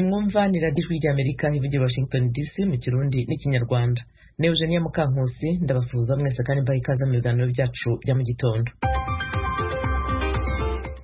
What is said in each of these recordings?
mwumva ni radiyo ijwi ry'amerika ivugira washington dc mu kirundi n'ikinyarwanda ni eugenie mukankusi ndabasuhuza mwese kandi mbaha ikaze mu biganiro byacu bya mu gitondo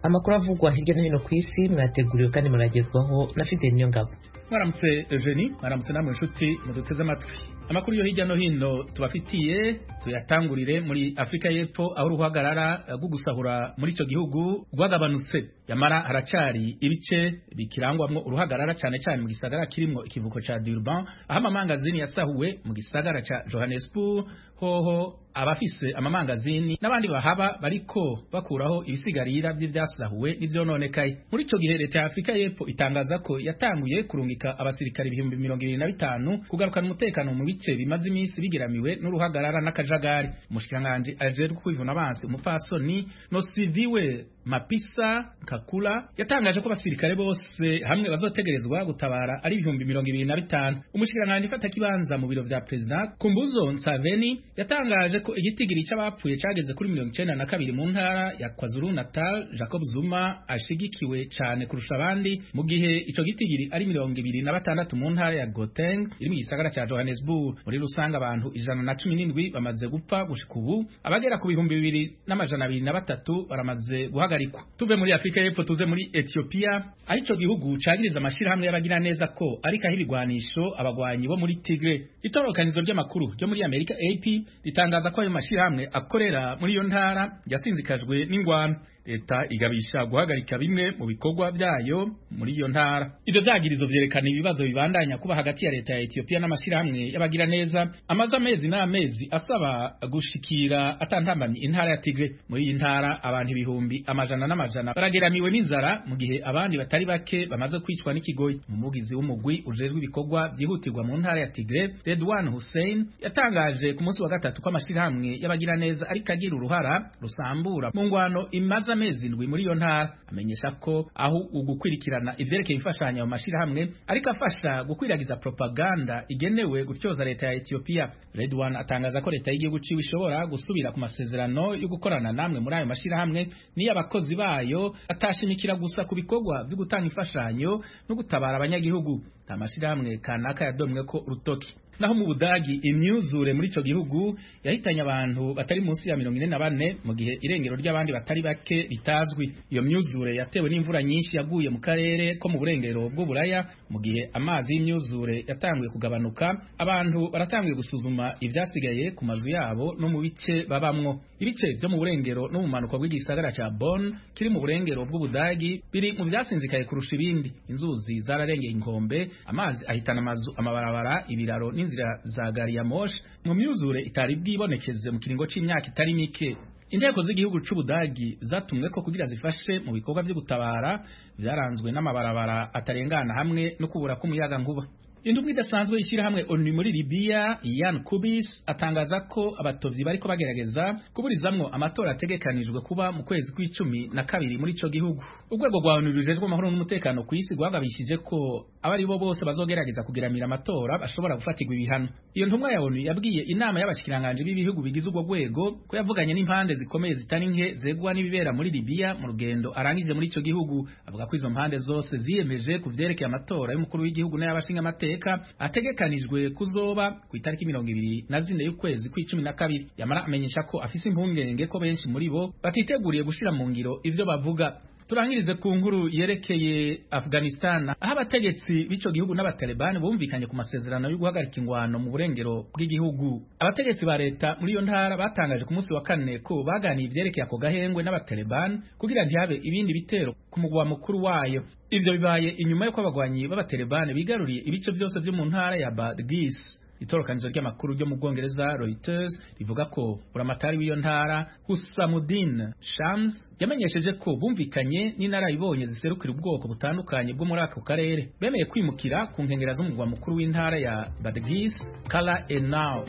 amakuru avugwa hirya no hino ku isi mwateguriwe kandi muragezwaho na fideli niyongabo mwaramutse Eugenie mwaramutse namwe inshuti muduteze amatwi amakuru yo hirya no hino tubafitiye tuyatangurire muri afurika y'epfo aho uruhagarara rwo gusahura muri icyo gihugu rwagabanutse nyamara haracari ibice bikirangwamwo uruhagarara cyane cyane mu gisagara kirimo ikivuko ca Durban aho amamangazini yasahuwe mu gisagara ca Johannesburg hoho abafise amamangazini n'abandi bahaba bariko bakuraho ibisigarira by'ibyasahuwe n'ivyononekaye muri ico gihe leta ya Afrika y'Epfo itangaza ko yatanguye kurungika abasirikare ibihumbi mirongo ibiri na bitanu kugarukana umutekano mu bice bimaze iminsi bigeramiwe n'uruhagarara n'akajagari umushikiranganje ajejwe kwivuna abansi umupfasoni Nosiviwe Mapisa Kakula yatangaje ko abasirikare bose hamwe bazotegerezwa gutabara ari ibihumbi mirongo ibiri na bitanu umushikiranganje ifata kibanza mu biro vya perezida Kumbuzo Nsaveni yatangaje ko igitigiri cy'abapfuye cyageze kuri mirongo icyenda na kabiri mu ntara ya KwaZulu Natal Jacob Zuma ashigikiwe cyane kurusha abandi mu gihe ico gitigiri ari mirongo ibiri na batandatu mu ntara ya Gauteng iri mu gisagara cya Johannesburg muri rusange abantu ijana na cumi n'indwi bamaze gupfa gushika ubu abagera ku bihumbi bibiri n'amajana abiri na batatu baramaze guhagarikwa tuve muri Afurika y'Epfo tuze muri Ethiopia aho ico gihugu cagiriza amashirahamwe y'abagira neza ko ariko aho ibigwanisho abagwanyi bo muri Tigre itorokanizo ry'amakuru ryo muri Amerika AP ritangaza ko ayo mashyirahamwe akorera muri iyo ntara yasinzikajwe n'ingwano leta igabisha guhagarika bimwe mu bikorwa byayo muri iyo ntara ibyo byagirizo byerekana ibibazo bibandanya kuba hagati ya leta ya Ethiopia n'amashyirahamwe y'abagira neza amaze amezi n'amezi asaba gushikira atantambamye intara ya Tigre muri iyi ntara abantu ibihumbi amajana n'amajana barageramiwe n'inzara mu gihe abandi batari bake bamaze kwicwa n'ikigoyi umuvugizi w'umugwi ujejwe ibikorwa byihutirwa mu ntara ya Tigre Redwan Hussein yatangaje ku munsi wa gatatu ko amashyirahamwe y'abagira neza ariko agira uruhara rusambura mu ngwano imaze amezi ndwi muri iyo ntara amenyesha ko aho ugukwirikirana ivyerekeye imfashanyo mu mashirahamwe ariko afasha gukwiragiza propaganda igenewe gutyoza leta ya Ethiopia Redwan atangaza ko leta y'igihugu ciwe ishobora gusubira ku masezerano yo gukorana namwe muri ayo mashirahamwe niyo abakozi bayo atashimikira gusa ku bikorwa byo gutanga imfashanyo no gutabara abanyagihugu nta mashirahamwe kanaka yadomwe ko urutoki naho mu budagi imyuzure muri ico gihugu yahitanye abantu batari munsi ya 44 mu gihe irengero ry'abandi batari bake ritazwi iyo myuzure yatewe n'imvura nyinshi yaguye mu karere ko mu burengero bw'uburaya mu gihe amazi y'imyuzure yatanguye kugabanuka abantu baratanguye gusuzuma ibyasigaye ku mazu yabo no mu bice babamwo ibice byo mu burengero no mu manuka bw'igisagara cya Bonn kiri mu burengero bw'ubudagi biri mu byasinzikaye kurusha ibindi inzuzi zararengeye inkombe amazi ahitana amazu amabarabara ibiraro n'inzira za gari ya moshi mu myuzure itari bwibonekeze mu kiringo cy'imyaka itari mike inteko z'igihugu c'ubudagi zatumwe ko kugira zifashe mu bikorwa byo gutabara byaranzwe n'amabarabara atarengana hamwe no kubura k'umuyaga nkuba indumwe idasanzwe y'ishyirahamwe ONU muri Libya Ian Kubis atangaza ko abatovyi bariko bagerageza kuburizamwo amatora ategekanijwe kuba mu kwezi kw'icumi na kabiri muri ico gihugu urwego rwa ONU rujejwe amahoro n'umutekano ku isi rwagabishije ko abari bo bose bazogerageza kugiramira amatora bashobora gufatirwa ibihano iyo ntumwa ya ONU yabwiye inama y'abashikiranganje b'ibihugu bigize urwo rwego ko yavuganye n'impande zikomeye zitari nke zegwa n'ibibera muri Libya mu rugendo arangije muri ico gihugu avuga ko izo mpande zose ziyemeje kuvyerekeye amatora y'umukuru w'igihugu n'ay'abashinga amateka mateka ategekanijwe kuzoba ku itariki mirongo ibiri na zine y'ukwezi kw'icumi na kabiri yamara amenyesha ko afise impungenge ko benshi muri bo batiteguriye gushira mu ngiro ivyo bavuga turangirize ku nkuru yerekeye Afghanistan aho abategetsi b'ico gihugu n'abatalibani bumvikanye ku masezerano yo guhagarika ingwano mu burengero bw'igihugu abategetsi ba leta muri iyo ntara batangaje ku munsi wa kane ko baganiye ivyerekeye ako gahengwe n'abatalibani kugira ntihabe ibindi bitero ku mugwa mukuru wayo ivyo bibaye inyuma y'uko abagwanyi b'abatalibani bigaruriye ibice byose vyo mu ntara ya Badghis itorokanizo ry'amakuru ryo mu Bwongereza Reuters rivuga ko buramatari w'iyo ntara Husamudin Shams yamenyesheje ko bumvikanye n'inarayibonye ziserukira ubwoko butandukanye bwo muri ako karere bemeye kwimukira ku nkengera z'umugwa mukuru w'intara ya Badghis Kala Enau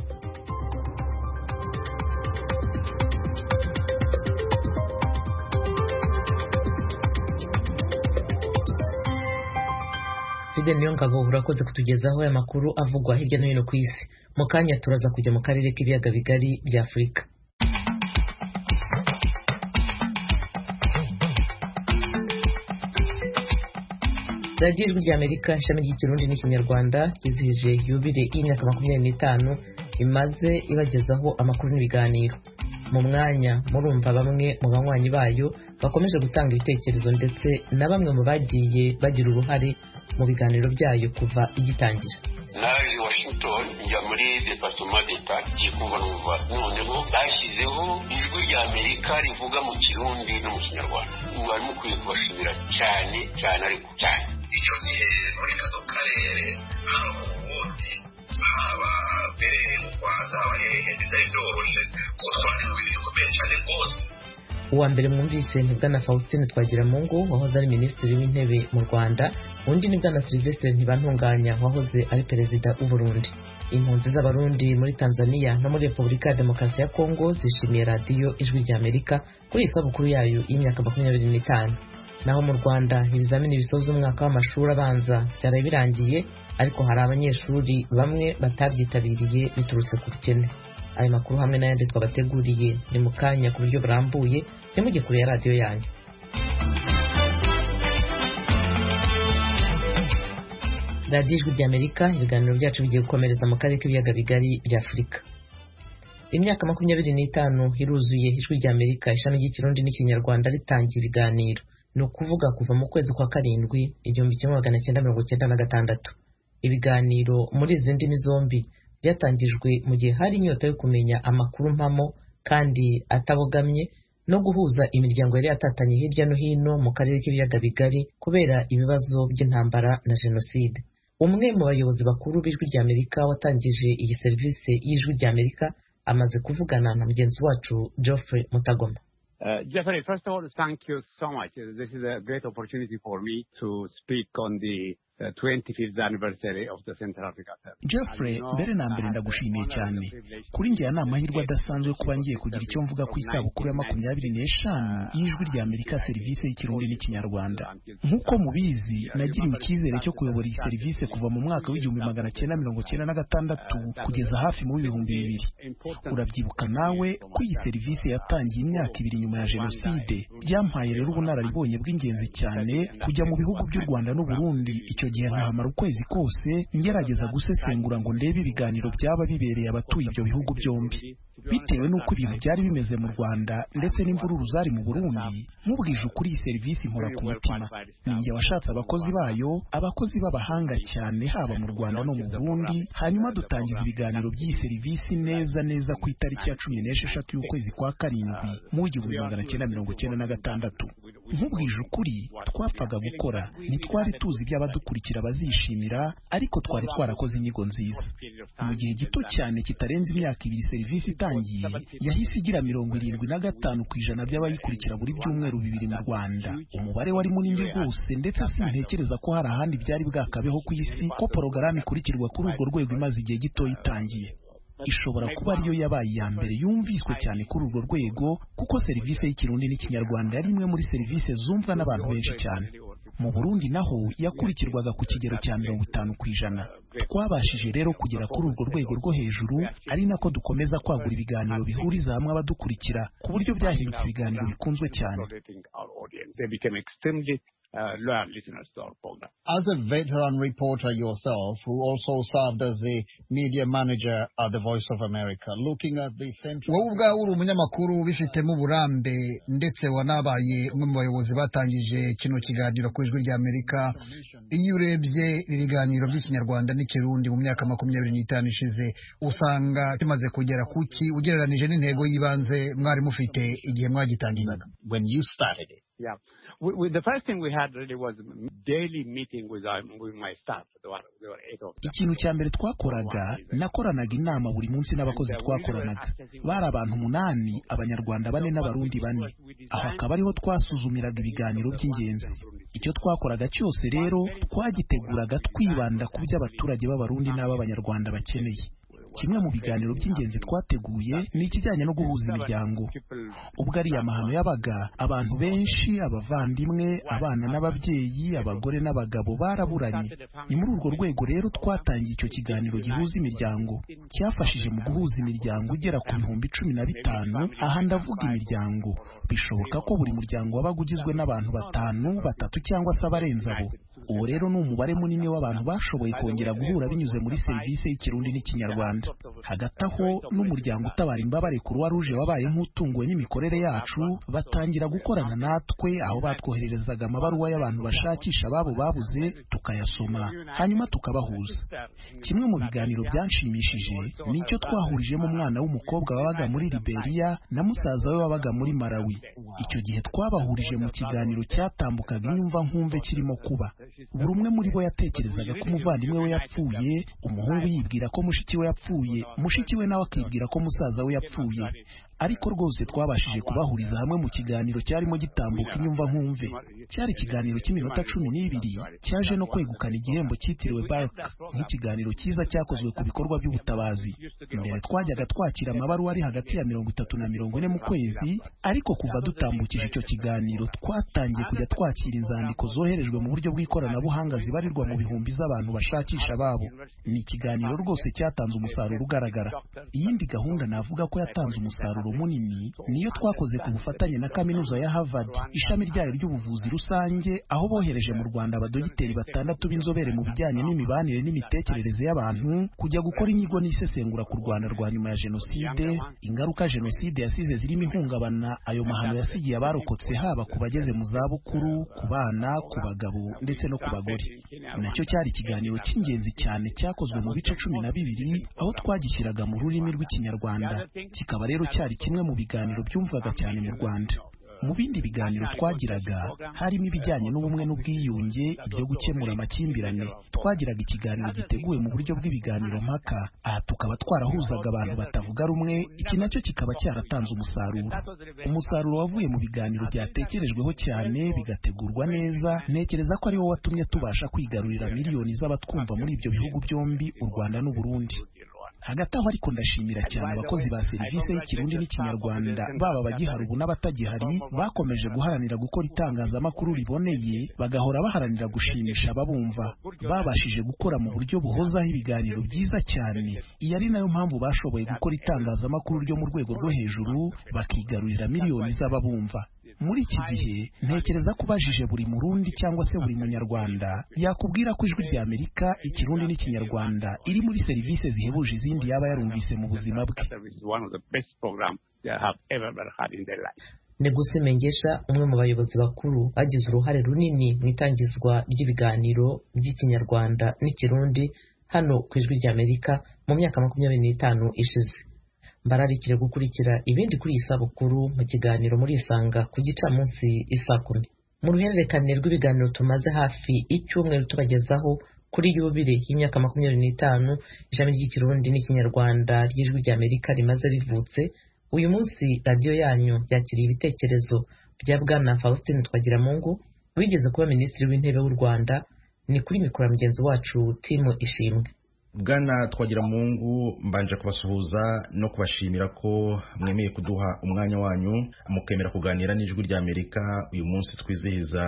Fidel Niyongabo urakoze kutugezaho aya makuru avugwa hirya no hino ku isi mu kanya turaza kujya mu karere k'ibiyaga bigari bya Afurika radiyo ijwi ry'amerika ishami ry'ikirundi n'ikinyarwanda ryizihije yubire y'imyaka makumyabiri n'itanu imaze ibagezaho amakuru n'ibiganiro mu mwanya murumva bamwe mu banywanyi bayo bakomeje gutanga ibitekerezo ndetse na bamwe mu bagiye bagira uruhare mu biganiro byayo kuva igitangira naje washington njya muri departoma d'etat ngiye kumva numva noneho bashyizeho ijwi rya amerika rivuga mu kirundi no mu kinyarwanda mwari mukwiye kubashimira cyane cyane ariko cyane icyo gihe muri kano karere hano mu bundi haba mbere mu rwanda abaherehe bitari byoroshye kuko twari mu bintu bikomeye cyane rwose uwa mbere mwumvise ni bwana faustin twagiramungu wahoze ari minisitiri w'intebe mu rwanda undi ni bwana silvestre ntibantunganya wahoze ari perezida w'uburundi impunzi z'abarundi muri tanzania no muri repubulika ya demokarasi ya kongo zishimiye radiyo ijwi ry'amerika kuri isabukuru yayo y'imyaka makumyabiri n'itanu naho mu rwanda ibizamini bisoza umwaka w'amashuri abanza byaraye birangiye ariko hari abanyeshuri bamwe batabyitabiriye biturutse ku bukene ayo makuru hamwe n'ayandi twabateguriye ni mu kanya ku buryo burambuye ntimujye kure ya radiyo yanyu radiyo ijwi ry'amerika ibiganiro byacu bigiye gukomereza mu karere k'ibiyaga bigari bya afurika imyaka makumyabiri n'itanu iruzuye ijwi ry'amerika ishami ry'ikirundi n'ikinyarwanda ritangiye ibiganiro ni ukuvuga kuva mu kwezi kwa karindwi igihumbi kimwe magana cyenda mirongo cyenda na gatandatu ibiganiro muri izi ndimi zombi byatangijwe mu gihe hari inyota yo kumenya amakuru mpamo kandi atabogamye no guhuza imiryango yari yatatanye hirya no hino mu karere k'ibiyaga bigari kubera ibibazo by'intambara na jenoside umwe mu bayobozi bakuru b'ijwi ry'amerika watangije iyi serivisi y'ijwi ry'amerika amaze kuvugana na mugenzi wacu geoffrey mutagoma Uh, Jeffrey, first of all, thank you so much. Uh, This is a great opportunity for me to speak on the uh, 25th anniversary of the Central Africa Summit. Jeffrey mbere na mbere ndagushimiye cyane kuri njye ni amahirwe adasanzwe kuba ngiye kugira icyo mvuga ku isabukuru ya makumyabiri n'eshanu y'ijwi rya Amerika serivisi y'ikirundi n'ikinyarwanda nk'uko mubizi nagiriwe icyizere cyo kuyobora iyi serivisi kuva mu mwaka w'igihumbi magana cyenda mirongo cyenda na gatandatu kugeza hafi mu w'ibihumbi bibiri urabyibuka nawe ko iyi serivisi yatangiye imyaka ibiri nyuma ya jenoside byampaye rero ubunararibonye bw'ingenzi cyane kujya mu bihugu by'u rwanda n'u burundi icyo gihe nkahamara ukwezi kose ngerageza gusesengura ngo ndebe ibiganiro byaba bibereye abatuye ibyo bihugu byombi bitewe n'uko ibintu byari bimeze mu rwanda ndetse n'imvururu zari mu burundi nkubwije ukuri iyi serivisi mpora ku mutima ninjye washatse abakozi bayo abakozi b'abahanga cyane haba mu rwanda no mu burundi hanyuma dutangiza ibiganiro by'iyi serivisi neza neza ku itariki ya cumi n'esheshatu y'ukwezi kwa karindwi mu gihumbi magana cyenda mirongo cyenda na gatandatu nkubwije ukuri twapfaga gukora ntitwari tuzi iby'abadukurikira bazishimira ariko twari twarakoze inyigo nziza mu gihe gito cyane kitarenze imyaka ibiri serivisi itangiye yahise igira mirongo irindwi na gatanu ku ijana by'abayikurikira buri byumweru bibiri mu rwanda umubare wari munini rwose ndetse sintekereza ko hari ahandi byari bwakabeho ku isi ko porogaramu ikurikirwa kuri urwo rwego imaze igihe gito itangiye ishobora kuba ariyo yabaye iya mbere yumviswe cyane kuri urwo rwego kuko serivisi y'ikirundi n'ikinyarwanda yari imwe muri serivisi zumvwa n'abantu benshi cyane mu burundi naho yakurikirwaga ku kigero cya mirongo itanu ku ijana twabashije rero kugera kuri urwo rwego rwo hejuru ari nako dukomeza kwagura ibiganiro bihuriza hamwe abadukurikira ku buryo byahindutse ibiganiro bikunzwe cyane Uh, loyal listeners to our program. As a veteran reporter yourself, who also served as the media manager at the Voice of America, looking at the central... wowe ubwawe uri umunyamakuru ubifitemo uburambe ndetse wanabaye umwe mu bayobozi batangije kino kiganiro ku ijwi ry'amerika iyo urebye ibiganiro by'ikinyarwanda n'ikirundi mu myaka makumyabiri n'itanu ishize usanga kimaze kugera kuki ugereranije n'intego y'ibanze mwari mufite igihe mwagitangiraga When you started it, Yeah. We, we, the first thing we had really was daily meeting with, our, with my staff. There were, there were eight of them. ikintu cya mbere twakoraga nakoranaga inama buri munsi n'abakozi twakoranaga bari abantu umunani abanyarwanda bane n'abarundi bane aho akaba ariho twasuzumiraga ibiganiro by'ingenzi icyo twakoraga cyose rero twagiteguraga twibanda ku byo abaturage b'abarundi n'ab'abanyarwanda bakeneye kimwe mu biganiro by'ingenzi twateguye ni ikijyanye no guhuza imiryango ubwo ari amahano yabaga abantu benshi abavandimwe abana n'ababyeyi abagore n'abagabo baraburanye ni muri urwo rwego rero twatangiye icyo kiganiro gihuza imiryango cyafashije mu guhuza imiryango igera ku bihumbi cumi na bitanu aha ndavuga imiryango bishoboka ko buri muryango wabaga ugizwe n'abantu batanu batatu cyangwa se abarenze abo uwo rero ni umubare munini w'abantu bashoboye kongera guhura binyuze muri serivisi y'ikirundi n'ikinyarwanda hagati aho n'umuryango utabara imbabare kuruwa ruje wabaye nk'utunguwe n'imikorere yacu batangira gukorana natwe aho batwohererezaga amabaruwa y'abantu bashakisha ababo babuze tukayasoma hanyuma tukabahuza kimwe mu biganiro byanshimishije nicyo twahurijemo umwana w'umukobwa wabaga muri liberiya na musaza we wabaga muri malawi icyo gihe twabahurije mu kiganiro cyatambukaga inyumva nkumve kirimo kuba buri umwe muri bo yatekerezaga ko umuvandimwe we yapfuye umuhungu yibwira ko mushiki we yapfuye mushiki we nawe akibwira ko musaza we yapfuye ariko rwose twabashije kubahuriza hamwe mu kiganiro cyarimo gitambuka inyumva nkumve cyari ikiganiro cy'iminota cumi n'ibiri cyaje no kwegukana igihembo cyitiriwe baraka nk'ikiganiro cyiza cyakozwe ku bikorwa by'ubutabazi mbere twajyaga twakira amabaruwa ari hagati ya mirongo itatu na mirongo ine mu kwezi ariko kuva dutambukije icyo kiganiro twatangiye kujya twakira inzandiko zoherejwe mu buryo bw'ikoranabuhanga zibarirwa mu bihumbi z'abantu bashakisha ababo ni ikiganiro rwose cyatanze umusaruro ugaragara iyindi gahunda navuga ko yatanze umusaruro munini niyo twakoze ku bufatanye na kaminuza ya Harvard ishami ryayo ry'ubuvuzi rusange aho bohereje mu Rwanda abadogiteri batandatu b'inzobere mu bijyanye n'imibanire n'imitekerereze y'abantu kujya gukora inyigo n'isesengura ku Rwanda rwa nyuma ya jenoside ingaruka jenoside yasize zirimo ihungabana ayo mahano yasigiye abarokotse haba ku bageze mu zabukuru ku bana ku bagabo ndetse no ku bagore nacyo cyari ikiganiro cy'ingenzi cyane cyakozwe mu bice cumi na bibiri aho twagishyiraga mu rurimi rw'ikinyarwanda kikaba rero cyari kimwe mu biganiro byumvaga cyane mu Rwanda mu bindi biganiro twagiraga harimo ibijyanye n'ubumwe n'ubwiyunge ibyo gukemura amakimbirane twagiraga ikiganiro giteguwe mu buryo bw'ibiganiro mpaka aha tukaba twarahuzaga abantu batavuga rumwe iki nacyo kikaba cyaratanze umusaruro umusaruro wavuye mu biganiro byatekerejweho cyane bigategurwa neza ntekereza ko ariwo watumye tubasha kwigarurira miliyoni z'abatwumva muri ibyo bihugu byombi u Rwanda n'u Burundi hagati aho ariko ndashimira cyane abakozi ba serivisi y'ikirundi n'ikinyarwanda baba abagiharubu n'abatagihari bakomeje guharanira gukora itangazamakuru riboneye bagahora baharanira gushimisha ababumva babashije gukora mu buryo buhozaho ibiganiro byiza cyane iyi ari nayo mpamvu bashoboye gukora itangazamakuru ryo mu rwego rwo hejuru bakigarurira miliyoni z'ababumva muri iki gihe ntekereza ko ubajije buri murundi cyangwa se buri munyarwanda yakubwira ko ijwi rya amerika ikirundi n'ikinyarwanda iri muri serivisi zihebuje izindi yaba yarumvise mu buzima bwe neguse mengesha umwe mu bayobozi bakuru bagize uruhare runini mu itangizwa ry'ibiganiro by'ikinyarwanda n'ikirundi hano ku ijwi rya amerika mu myaka makumyabiri n'itanu ishize mbararikire gukurikira ibindi kuri iyi sabukuru mu kiganiro murisanga ku gicamunsi isaa kumi mu ruhererekane rw'ibiganiro tumaze hafi icyumweru tubagezaho kuri yubire y'imyaka makumyabiri n'itanu ishami ry'ikirundi n'ikinyarwanda ry'ijwi rya amerika rimaze rivutse uyu munsi radiyo yanyu yakiriye ibitekerezo bya bwana faustin twagiramungu wigeze kuba minisitiri w'intebe w'u rwanda ni kuri mikoro mugenzi wacu timu ishimwe bwana twagira mungu mbanje kubasuhuza no kubashimira ko mwemeye kuduha umwanya wanyu mukemera kuganira n'ijwi rya amerika uyu munsi twizihiza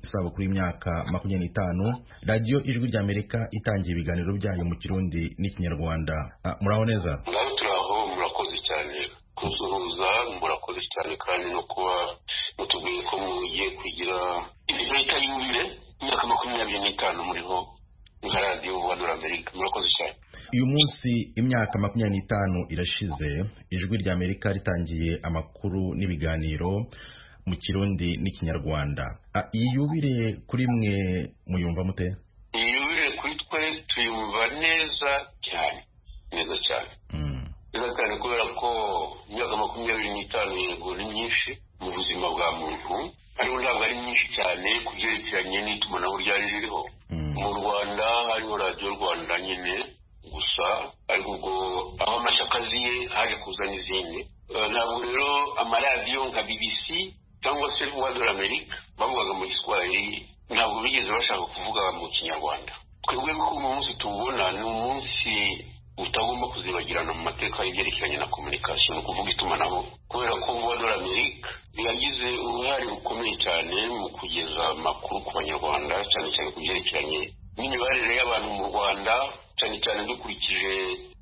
isabukuru y'imyaka makumyabiri n'itanu radiyo ijwi rya amerika itangiye ibiganiro byayo mu kirundi n'ikinyarwanda muraho neza nawe turaho murakoze cyane kuzuhuza murakoze cyane kandi no kuba mutubwiye ko mugiye kugira ibintu bita yubire imyaka makumyabiri n'itanu muriho nka radiyo rwanda amerika murakoze cyane uyu munsi imyaka makumyabiri n'itanu irashize ijwi rya amerika ritangiye amakuru n'ibiganiro mu kirundi n'ikinyarwanda iyi yubire kuri mwe muyumva mute iyi yubire kuri twe tuyumva neza cyane neza cyane neza cyane kubera ko imyaka makumyabiri n'itanu yego ni myinshi mu buzima bwa muntu ariko ntabwo ari myinshi cyane ku byerekeranye n'itumanaho ryaje ririho mu rwanda hariho radiyo rwanda nyine gusa ariko ubwo aho amashyaka aziye haje kuzana izindi ntabwo rero amaradiyo nka bbc cyangwa se rwanda amerika bavugaga mu giswahili ntabwo bigeze bashaka kuvuga mu kinyarwanda twebwe ko uyu munsi tuwubona ni umunsi utagomba kuzibagirana mu mateka y'ibyerekeranye na kominikasiyo ni ukuvuga itumanaho kubera ko rwanda amerika yagize uruhare rukomeye cyane mu kugeza amakuru ku banyarwanda cyane cyane ku byerekeranye n'imibanire y'abantu mu rwanda cyane cyane dukurikije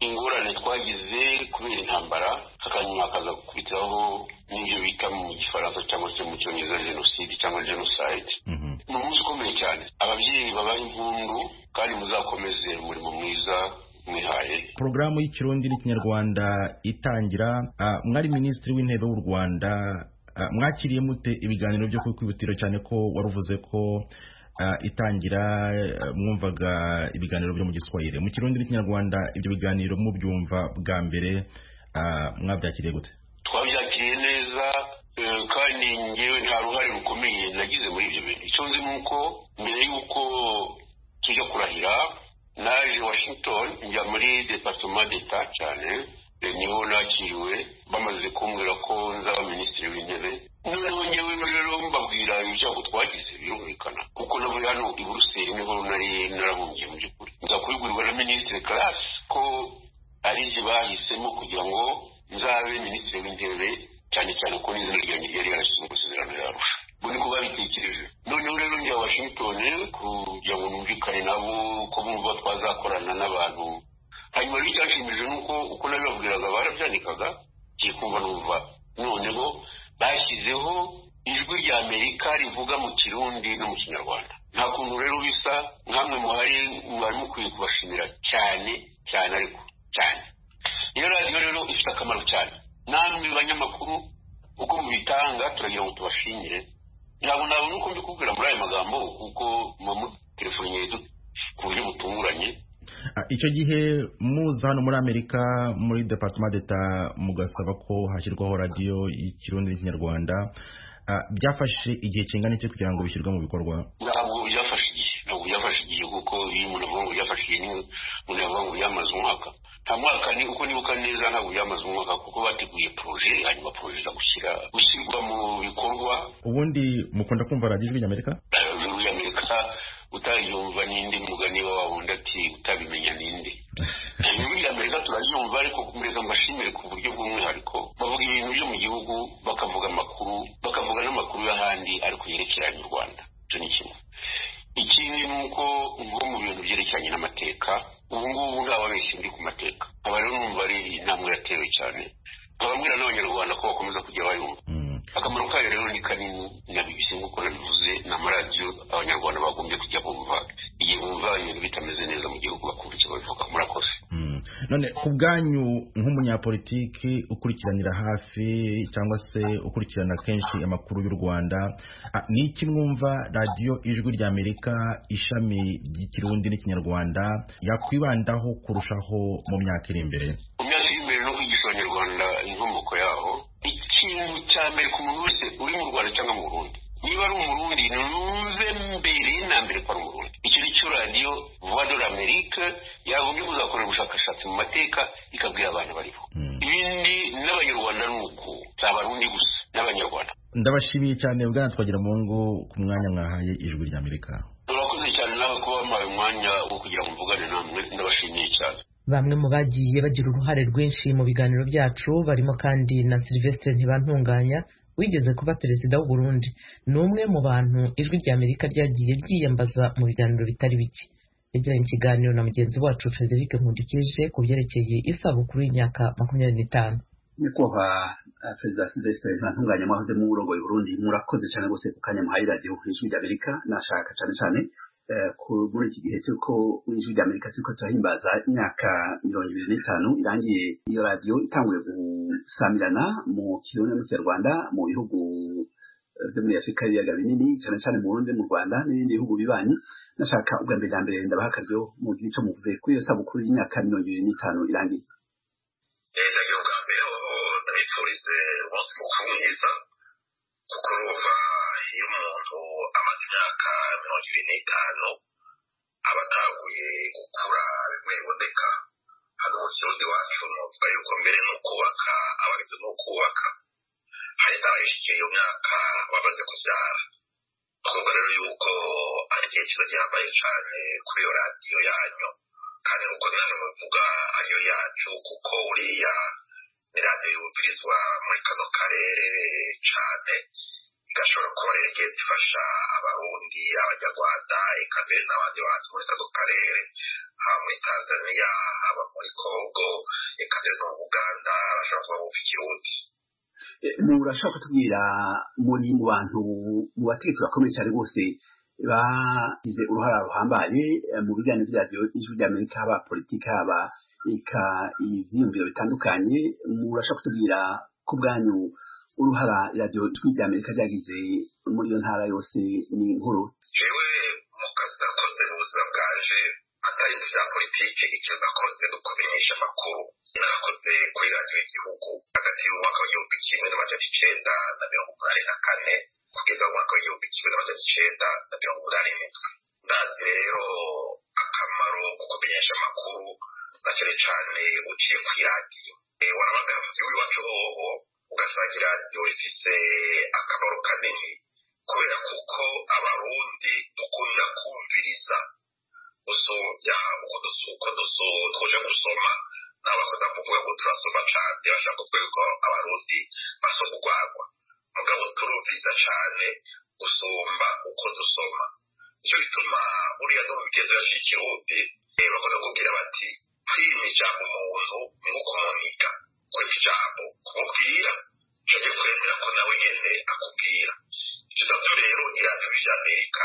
ingorane twagize kubera intambara hanyuma hakaza gukurikizaho n'ibyo bita mu gifaransa cyangwa se mu cyongereza jenoside cyangwa jenoside ni umunsi ukomeye cyane ababyeyi babaye impundu kandi muzakomeze umurimo mwiza mwihaye porogaramu y'ikirundi n'ikinyarwanda itangira ah, mwari minisitiri w'intebe w'u rwanda ah, mwakiriye mute ibiganiro byo ku ikubitiro cyane ko wari uvuze ko ah, itangira ah, mwumvaga ibiganiro byo mu giswahili mu kirundi n'ikinyarwanda ibyo biganiro mubyumva bwa mbere ah, mwabyakiriye gute twabyakiriye neza eh, kandi ngewe nta ruhare rukomeye nagize muri ibyo bintu icyo nzi ni uko mbere y'uko tujya kurahira naje washington njya muri departement d'etat cyane eh, niho nakiriwe bamaze kumbwira ko nzaba minisitiri w'intebe noneho ngewe rero mbabwira ibyago twagize birumvikana kuko nabo hano i buruseli niho nari narahungiye mu by'ukuri nza kubigurirwa na minisitiri karasi ko ari ibyo bahisemo kugira ngo nzabe minisitiri w'intebe cyane cyane ko n'izina ryanjye ryari yarashyize mu masezerano yarusha ubwo niko babitekereje noneho rero njya washington kugira ngo numvikane nabo ko bumva twazakorana n'abantu hanyuma rero icyanshimije ni uko uko nabibabwiraga barabyandikaga ngiye kumva numva noneho bashyizeho ijwi rya amerika rivuga mu kirundi no mu kinyarwanda nta kuntu rero bisa nkamwe muhari mwari mukwiye kubashimira cyane cyane ariko cyane iyo radiyo rero ifite akamaro cyane namwe banyamakuru uko mubitanga turagira ngo tubashimire ntabwo nabona uko mbikubwira muri ayo magambo kuko muba muterefoniye ku buryo butunguranye Ah, icyo gihe muza hano muri amerika muri departement d'etat mugasaba ko hashyirwaho radiyo y'ikirundi n'ikinyarwanda Ah, byafashe igihe kingana iki kugira ngo bishyirwe mu bikorwa ntabwo byafashe igihe ntabwo byafashe igihe kuko iyo umuntu avuga ngo byafashe igihe ni umuntu yavuga ngo byamaze umwaka nta mwaka ni uko nibuka neza ntabwo byamaze umwaka kuko bateguye poroje hanyuma poroje iza gushyira gushyirwa mu bikorwa ubundi mukunda kumva radiyo ijwi ry'amerika hejuru y'amerika utayumva n'indi mugani wawe undi ati utabimenya n'indi ijwi ry'amerika turayumva ariko mbega mbashimire ku buryo bw'umwihariko bavuga ibintu byo mu gihugu bakavuga amakuru bakavuga n'amakuru y'ahandi ariko yerekeranye u rwanda icyo ni kimwe ikindi ni uko nko mu bintu byerekeranye n'amateka ubu ngubu ntababeshye ndi ku mateka aba rero numva ari intambwe yatewe cyane nkababwira n'abanyarwanda ko bakomeza kujya bayumva Mm. akamaro kayo rero ni kanini na bbc nk'uko nabivuze ni amaradiyo abanyarwanda bagombye kujya bumva igihe bumva ibintu bitameze neza mu gihugu bakumva icyo babivuga murakoze Mm. none ku bwanyu nk'umunyapolitiki ukurikiranira hafi cyangwa se ukurikirana kenshi amakuru y'u rwanda ah, ni iki mwumva radiyo ijwi rya amerika ishami ry'ikirundi n'ikinyarwanda yakwibandaho kurushaho mu myaka iri imbere mu myaka iri imbere no kwigisha abanyarwanda inkomoko yaho ikintu cya mbere ku muntu wese uri mu rwanda cyangwa mu burundi niba ari umurundi numve mbere na mbere ko ari umurundi icyo ni cyo radiyo voix de l'amerique yagombye kuzakora ubushakashatsi mu mateka ikabwira abantu bariho Mm. ibindi n'abanyarwanda ni uko si abarundi gusa n'abanyarwanda ndabashimiye cyane bwana twagira mu ngo ku mwanya mwahaye ijwi rya amerika urakoze cyane nawe kuba wampaye umwanya wo kugira ngo mvugane namwe ndabashimiye cyane bamwe mu bagiye bagira uruhare rwinshi mu biganiro byacu barimo kandi na Sylvestre ntibantunganya wigeze kuba perezida w'u Burundi ni umwe mu bantu ijwi rya Amerika ryagiye ryiyambaza mu biganiro bitari bike yagiranye ikiganiro na mugenzi wacu Frederic Nkundikije ku byerekeye isabukuru y'imyaka makumyabiri n'itanu nyakubahwa eh, perezida silvestre ntantunganye mwahoze murongoye burundi murakoze cyane rwose ku kanya muhaye radiyo ku ijwi ry'amerika nashaka cyane cyane eh, ku- muri iki gihe cy'uko ijwi ry'amerika turiko turahimbaza imyaka mirongo ibiri n'itanu irangiye iyo radiyo itanguye gusamirana mu kirundi no mu kinyarwanda mu bihugu eh, vyo muri afurika y'ibiyaga binini cyane cyane mu burundi mu rwanda n'ibindi bihugu bibanyi nashaka ubwa mbere na mbere ndabaha akaryo mugire ico muvuze kuri iyo sabukuru y'imyaka mirongo ibiri n'itanu irangiye leta y'igihugu mbere ho ndabifurize umunsi mukuru mwiza kuko urumva iyo umuntu amaze imyaka mirongo ibiri n'itanu aba atanguye gukura bimwe biboneka hano mu kirundi iwacu numva yuko mbere ni ukubaka ababizi ni ukubaka hari n'abaheshikiye iyo myaka bamaze kubyara twumva rero yuko ari igihe cyiza gihambaye cyane kuri iyo radiyo yanyu kandi nk'uko nanone muvuga ariyo yacu kuko buriya ni radiyo yumvirizwa muri kano karere cyane igashobora kuba rero igenda ifasha abarundi abanyarwanda eka mbere n'abandi bantu muri kano karere haba muri tanzaniya haba muri kongo eka mbere no mu uganda bashobora kuba bumva ikirundi Eh, murashobora kutubwira muri mu bantu mu bategetsi bakomeye cyane rwose bagize uruhara ruhambaye mu biganiro bya ijwi ry'amerika haba politiki haba ibyiyumviro bitandukanye murashobora kutubwira ku bwanyu uruhara radiyo ijwi ry'amerika ryagize muri iyo ntara yose ni inkuru yewe mu kazi nakoze mu buzima bwaje atari ibya politiki icyo nakoze ni ukumenyesha amakuru narakoze kuri radiyo y'igihugu hagati y'umwaka w'igihumbi kimwe n'amajana icyenda na mirongo umunani na kane kugeza mu mwaka w'igihumbi kimwe n'amajana icyenda na mirongo umunani n'indwi ndazi rero akamaro ko kumenyesha amakuru na cyane cyane uciye ku iradiyo warabaga mu gihugu iwacu hoho ugasanga iradiyo rifise akamaro kanini kubera kuko abarundi dukunda kumviriza usumvya uko tuje gusoma nabo bakunda kuvuga ko turasoma cane bashaka kuvuga yuko abarundi basoma urwagwa mugabo turumviza cane gusumba uko dusoma nicyo bituma buriya no mu bigenzo vy'ikirundi bakunda kubwira bati kwima ijambo umuntu ni nko kumunika kwima ijambo kumubwira canke kwemera ko nawe nyene akubwira ivyo navyo rero iradiyo y'amerika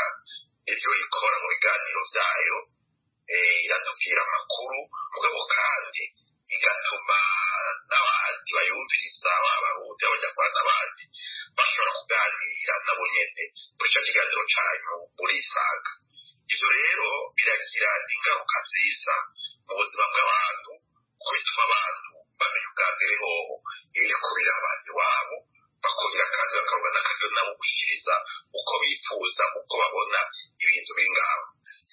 ivyo ikora mu biganiro vyayo iratubwira amakuru mugabo kandi igatuma n'abandi bayumviriza babarundi abanyarwanda abandi bashobora kuganira nabo nyene muri ico kiganiro canyu urisanga ivyo rero biragira ingaruka nziza mu buzima bw'abantu kuko bituma abantu bamenya ubwa mbere hoho ibikurira abantu iwabo bakongera kandi bakaronka n'akaryo nabo gushikiriza uko bifuza uko babona ibintu bingabo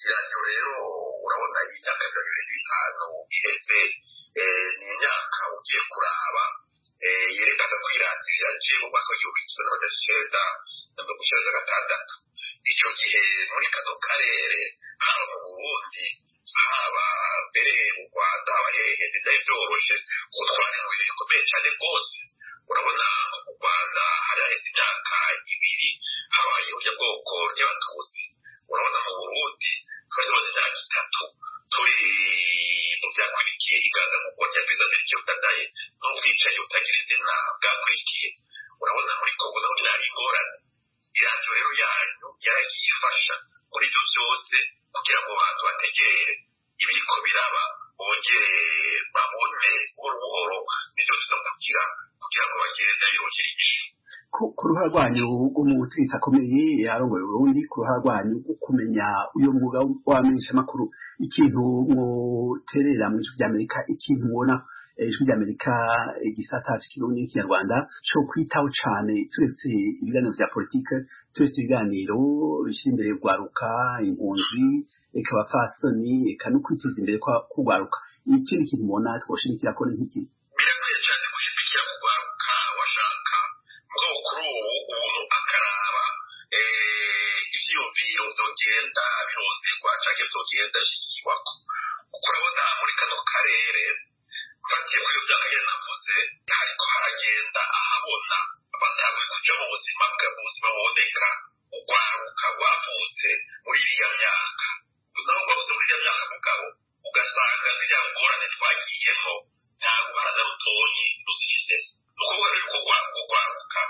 iradiyo rero urabona imyaka mirongo ibiri n'itanu ireze ni imyaka ugiye kuraba yerekana ko iradiyo yaje mu mwaka w'igihumbi kimwe n'amajana icyenda na mirongo icyenda na gatandatu icyo gihe muri kano karere haba mu burundi haba mbere mu rwanda haba hehe bitari byoroshe kuko twari mu bihe bikomeye cyane rwose urabona mu rwanda haraheze imyaka ibiri habaye uburyo bwoko ry'abatutsi urabona mu burundi twari tumaze imyaka itatu turi mu byakurikiye iganza mu bwongera bwiza mbere butadaye n'ubwicanyi butagira izina bwakurikiye urabona muri kongo naho byari ingorane iradiyo rero yanyu yaragiye ifasha muri ibyo byose kugira ngo abantu bategere ibiriko biraba bongere babone buhoro buhoro n'ibyo tuza kugira kugira ngo bagende yongereje ku ruhara rwanyu umutegetsi akomeye yarongoye urundi ku ruhara rwanyu kumenya uyu mwuga wamenyeshamakuru ikintu muterera mu ijwi ry'amerika ikintu mubona ijwi ry'amerika igisata cy'ikirundi n'ikinyarwanda cyo kwitaho cyane turetse ibiganiro bya politike turetse ibiganiro bishyira imbere rwaruka impunzi reka abapfasoni reka no kwiteza imbere k'urwaruka ni ikindi kintu mubona twoshimikira ko ni nk'iki birakwiye cyane gushimikira kugwaruka washaka mugabo kuri ubu umuntu akaraba ibyiyumviro byogenda bironderwa cyangwa byogenda bishyirwako kuko urabona muri kano karere bagiye kuri iyo myaka nyine navuze hariko haragenda ahabona amasahani kuja mu buzima bwa buzima buboneka ugwaruka rwavutse muri iriya myaka naho rwavutse muri iriya myaka mugabo ugasanga ziriya ngorane twagiyemo nta rubanza rutonyi ruzifite ni ukuvuga rero ko rwaguka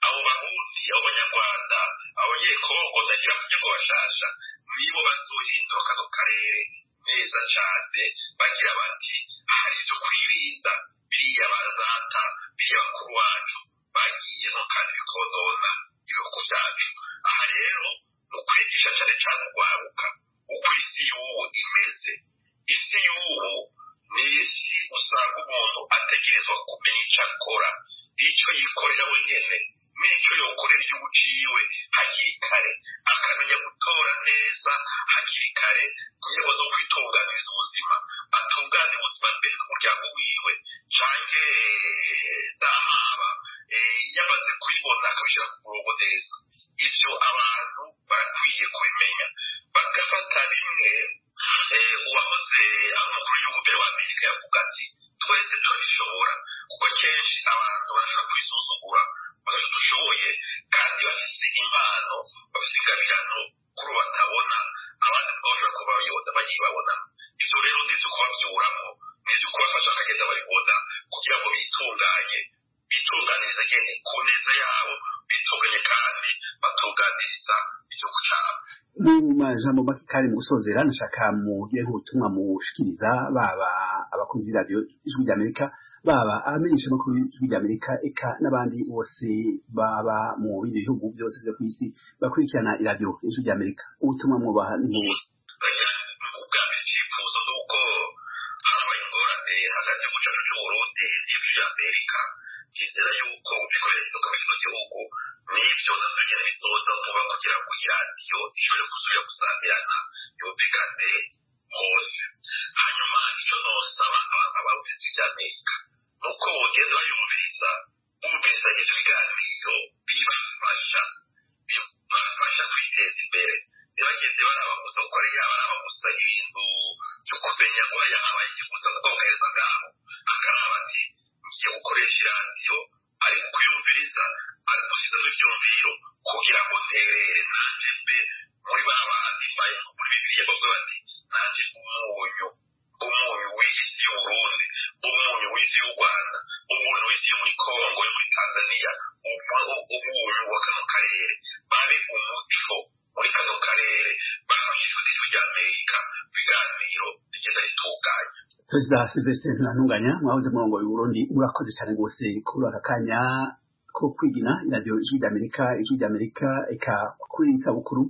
abo barundi abo banyarwanda abanyekongo ndagira kunyarwa bashasha nibo bazohindura kano karere neza cyane bagira bati hari ibyo kwirinda biriya bazata biriya bakuru wacu bagiyemo kandi bikonona ibihugu byacu aha rero ni ukwigisha cyane cyane urwaruka uko isi y'ubu imeze isi y'ubu ni isi usanga umuntu ategerezwa kumenya icyo akora icyo yikorera wenyine n'icyo yokorera igihugu ciwe hakiri kare akamenya gutora neza hakiri kare kugira ngo no kwitunganiriza ubuzima atungane ubuzima mbere n'umuryango wiwe canke zahaba yamaze kubibona akabishira ku murongo neza ivyo abantu barakwiye kubimenya bagafata bimwe uwahoze ari umukuru w'igihugu mbere wa amerika yavuga ati twese turabishobora kuko kenshi abantu barashobora kwisuzugura bagashobora dushoboye kandi bafite impano bafite ingabirano kuri batabona abandi bashobora kuba bayibona bayibabona ibyo rero n'ibyo kubabyuramo n'ibyo kubafasha bakagenda babibona kugira ngo bitunganye bitunganiriza nyine ku neza yabo bitunganye kandi batunganiriza igihugu cyabo amajambo make kandi mu gusozera nashaka mugiye nk'ubutumwa mushikiriza baba abakunzi b'iradiyo ijwi ry'amerika baba abamenyesha amakuru y'ijwi ry'amerika eka n'abandi bose baba mu bindi bihugu byose byo ku isi bakurikirana iradiyo ijwi ry'amerika ubutumwa mwubaha n'inkuru hagati y'ubucucu cy'uburundi n'igihugu cy'amerika kizera yuko ibikoresho kuri kino gihugu n'ibyo nazanye n'isoza vuba kugira ngo iradiyo ishobore gusubira gusangirana yumvikane hose hanyuma icyo nosaba abarufite iby'amerika ni uko bogenda bayumviriza bumviriza ibyo biganiro bibafasha bibafasha kwiteza imbere ntibagende baraba gusa kuko ari baraba gusa ibintu byo kumenya ngo hariya habaye ikiguzi kuko amaheza bwabo akaraba ati ngiye gukoresha iradiyo ariko kuyumviriza ariko ushyizemo ibyumviro kugira ngo nterere nanjye mbe muri ba bandi mbaye muri bibiliya bavuga bati nanjye umunyu umunyu w'isi y'uburundi umunyu w'isi y'u rwanda umunyu w'isi yo muri kongo yo muri tanzania umunyu wa kano karere babe umuco muri kano karere bafashijwe n'ijwi rya amerika biganiro rigenda ritunganya perezida silvestre ntantunganya mwahoze murongo y'uburundi murakoze cyane rwose kuri aka kanya ko kwigina iradiyo ijwi rya amerika ijwi rya amerika eka kuri iyi sabukuru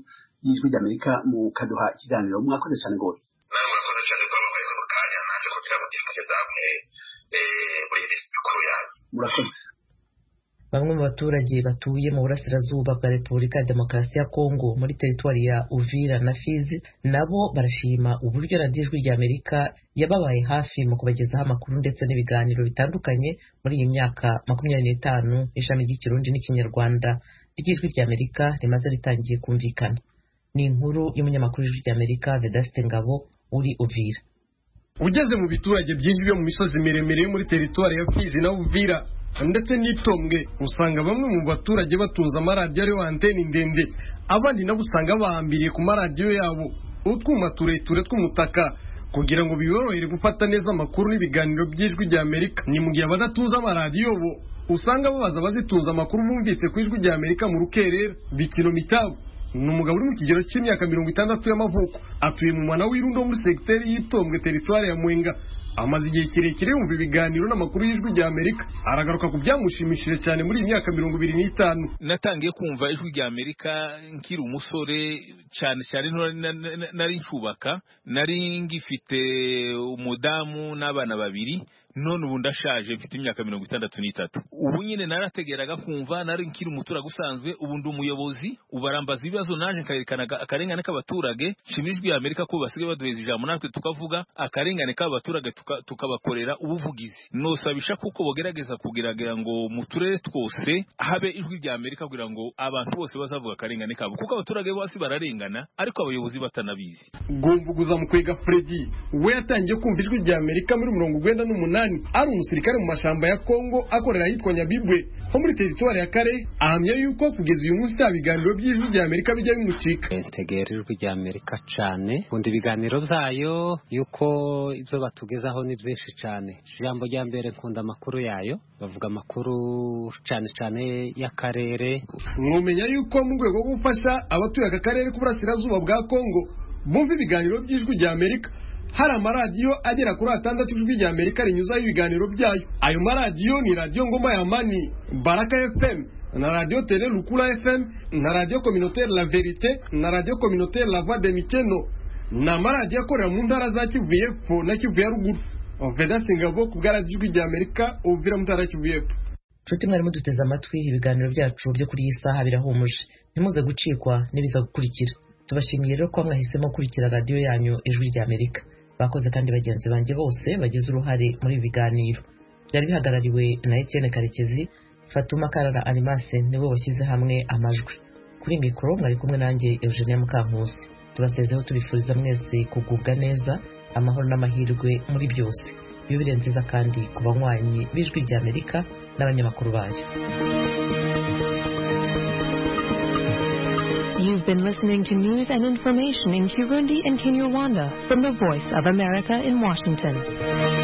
y'ijwi rya amerika mukaduha ikiganiro mwakoze cyane rwose nawe murakoze cyane ko ababaye ako kanya naje kugira ngo twifuze muri iyi minsi mikuru yanyu murakoze bamwe mu baturage batuye mu burasirazuba bwa repubulika ya demokarasi ya kongo muri teritwari ya uvira na fizi nabo barashima uburyo radiyo ijwi rya amerika yababaye hafi mu kubagezaho amakuru ndetse n'ibiganiro bitandukanye muri iyi myaka makumyabiri n'itanu ishami ry'ikirundi n'ikinyarwanda ry'ijwi rya amerika rimaze ritangiye kumvikana ni inkuru y'umunyamakuru w'ijwi rya amerika vedasite ngabo uri uvira ugeze mu biturage byinshi byo mu misozi miremire yo muri teritwari ya fizi na uvira ndetse n'itombwe usanga bamwe mu baturage batunze amaradiyo ariho anteni ndende abandi nabo usanga bahambiriye ku maradiyo yabo utwuma tureture tw'umutaka kugira ngo biborohere gufata neza amakuru n'ibiganiro by'ijwi rya amerika ni mu gihe abadatuza amaradiyo bo usanga babaza abazitunze amakuru bumvise ku ijwi rya amerika mu rukerera bikilomitabo ni umugabo uri mu kigero cy'imyaka mirongo itandatu y'amavuko atuye mu mwana w'irundo muri segiteri y'itombwe teritwari ya mwenga amaze igihe kirekire yumva ibiganiro n'amakuru y'ijwi rya amerika aragaruka ku byamushimishije cyane muri iyi myaka mirongo ibiri n'itanu natangiye kumva ijwi rya amerika nkiri umusore cyane cyane nari ncyubaka nari ngifite umudamu n'abana babiri none ubu ndashaje mfite imyaka mirongo itandatu n'itatu ubu nyine narategeraga kumva nari nkiri umuturage usanzwe ubu ndi umuyobozi ubarambaza ibibazo naje nkayerekana akarengane k'abaturage nshima ijwi ya amerika ko basigaye baduheza ijambo natwe tukavuga akarengane k'abaturage tukabakorera ubuvugizi nosabisha kuko bogerageza kugira ngo mu turere twose habe ijwi rya amerika kugira ngo abantu bose bazavuga akarengane kabo kuko abaturage bo hasi bararengana ariko abayobozi batanabizi gumvuguza mu kwega fredi we yatangiye kumva ijwi rya amerika muri mirongo urwenda n'umunani ari umusirikare mu mashamba ya kongo akorera ahitwa nyabibwe ho muri teritwari ya kare ahamya yuko kugeza uyu munsi nta biganiro by'ijwi rya amerika bijya bimucika tegera ijwi rya amerika cyane nkunda ibiganiro byayo yuko ibyo batugezaho ni byinshi cyane ijambo rya mbere nkunda amakuru yayo bavuga amakuru cyane cyane y'akarere mwumenya yuko mu rwego rwo gufasha abatuye aka karere k'uburasirazuba bwa kongo bumva ibiganiro by'ijwi rya amerika hari amaradiyo agera kuri atandatu ijwi rya amerika rinyuzaho ibiganiro byayo ayo maradiyo ni radiyo ngoma ya mani baraka fm na radiyo tere rukura fm na radiyo communautaire la verite na radiyo communautaire la voix de mikeno ni amaradiyo akorera mu ntara za kivu y'epfo na kivu ya ruguru veda singabo ku bwa ijwi rya amerika uvira mu ntara ya kivu y'epfo nshuti mwarimu duteze amatwi ibiganiro byacu byo kuri iyi saha birahumuje ntimuze gucikwa n'ibiza gukurikira tubashimiye rero ko mwahisemo gukurikira radiyo yanyu ijwi rya amerika bakoze kandi bagenzi banjye bose bagize uruhare muri ibi biganiro byari bihagarariwe na Etienne karekezi fatuma karara arimase nibo bashyize hamwe amajwi kuri mikoro mwari kumwe nanjye eugenia mukankusi turasezeho tubifuriza mwese kugubwa neza amahoro n'amahirwe muri byose yubire nziza kandi ku banywanyi b'ijwi rya amerika n'abanyamakuru bayo You've been listening to news and information in Kirundi and Kinyarwanda from the Voice of America in Washington.